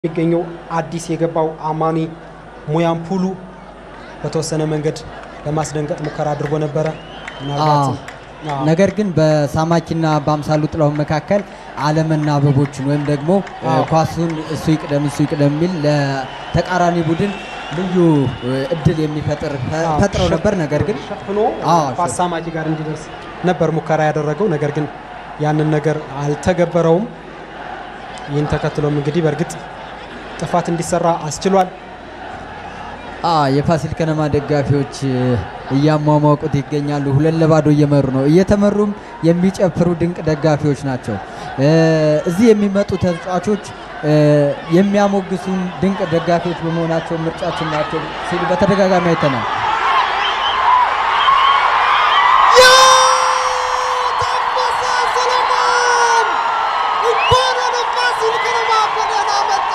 የሚገኘው አዲስ የገባው አማኒ ሙያምፑሉ በተወሰነ መንገድ ለማስደንገጥ ሙከራ አድርጎ ነበረ። ምናልባትም አዎ፣ ነገር ግን በሳማኪና በአምሳሉ ጥላሁን መካከል አለመናበቦችን ወይም ደግሞ አዎ። ኳሱን እሱ ይቅደም እሱ ይቅደም የሚል ለተቃራኒ ቡድን ልዩ እድል የሚፈጥር አዎ፣ ፈጥረው ሸፍ- ነበር። ነገር ግን ሸፍኖ አዎ፣ ኳስ ሳማጂ ጋር እንዲደርስ ነበር ሙከራ ያደረገው። ነገር ግን ያንን ነገር አልተገበረውም። ይህን ተከትሎም እንግዲህ በእርግጥ ጥፋት እንዲሰራ አስችሏል። አ የፋሲል ከነማ ደጋፊዎች እ፣ እያሟሟቁት ይገኛሉ። ሁለት ለባዶ እየመሩ ነው። እየተመሩም የሚጨፍሩ ድንቅ ደጋፊዎች ናቸው። እ፣ እዚህ የሚመጡ ተጫዋቾች እ፣ የሚያሞግሱን ድንቅ ደጋፊዎች በመሆናቸው ምርጫችን ናቸው ሲሉ በተደጋጋሚ አይተናል። ታፈሰ ሰለሞን እንኳን ወደ ፋሲል ከነማ በደህና መጣ።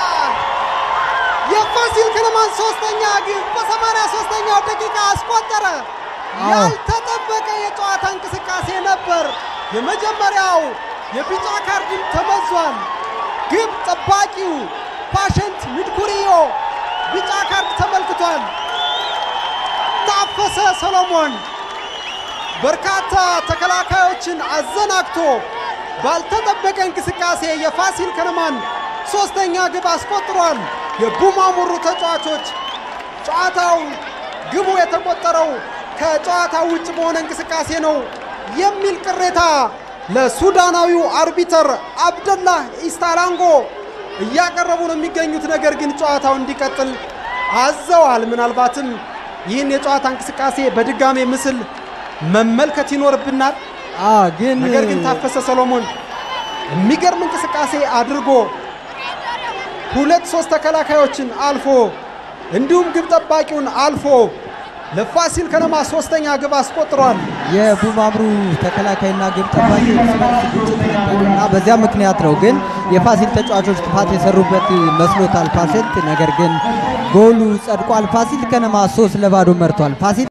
የፋሲል ከነማን ሶስተኛ ግብ በሰማንያ ሶስተኛው ደቂቃ አስቆጠረ። አዎ። ያልተጠበቀ የጨዋታ እንቅስቃሴ ነበር። የመጀመሪያው የቢጫ ካርድም ተመዟል። ግብ ጠባቂው ፓሸንት ሚድኩሪዮ ቢጫ ካርድ ተመልክቷል። ታፈሰ ሰሎሞን በርካታ ተከላካዮችን አዘናግቶ ባልተጠበቀ እንቅስቃሴ የፋሲል ከነማን ሶስተኛ ግብ አስቆጥሯል። የቡማሙሩ ተጫዋቾች ጨዋታው ግቡ የተቆጠረው ከጨዋታው ውጭ በሆነ እንቅስቃሴ ነው የሚል ቅሬታ ለሱዳናዊው አርቢተር አብደላህ ኢስታላንጎ እያቀረቡ ነው የሚገኙት። ነገር ግን ጨዋታው እንዲቀጥል አዘዋል። ምናልባትም ይህን የጨዋታ እንቅስቃሴ በድጋሜ ምስል መመልከት ይኖርብናል። አ ግን ነገር ግን ታፈሰ ሰሎሞን የሚገርም እንቅስቃሴ አድርጎ ሁለት ሶስት ተከላካዮችን አልፎ እንዲሁም ግብ ጠባቂውን አልፎ ለፋሲል ከነማ ሶስተኛ ግብ አስቆጥሯል። የቡማምሩ ተከላካይና ግብ ጠባቂ እርስ በርስ ግጭት ነበር እና በዚያ ምክንያት ነው ግን የፋሲል ተጫዋቾች ጥፋት የሰሩበት መስሎታል ፓሸንት። ነገር ግን ጎሉ ጸድቋል። ፋሲል ከነማ ሶስት ለባዶ መርቷል። ፋሲል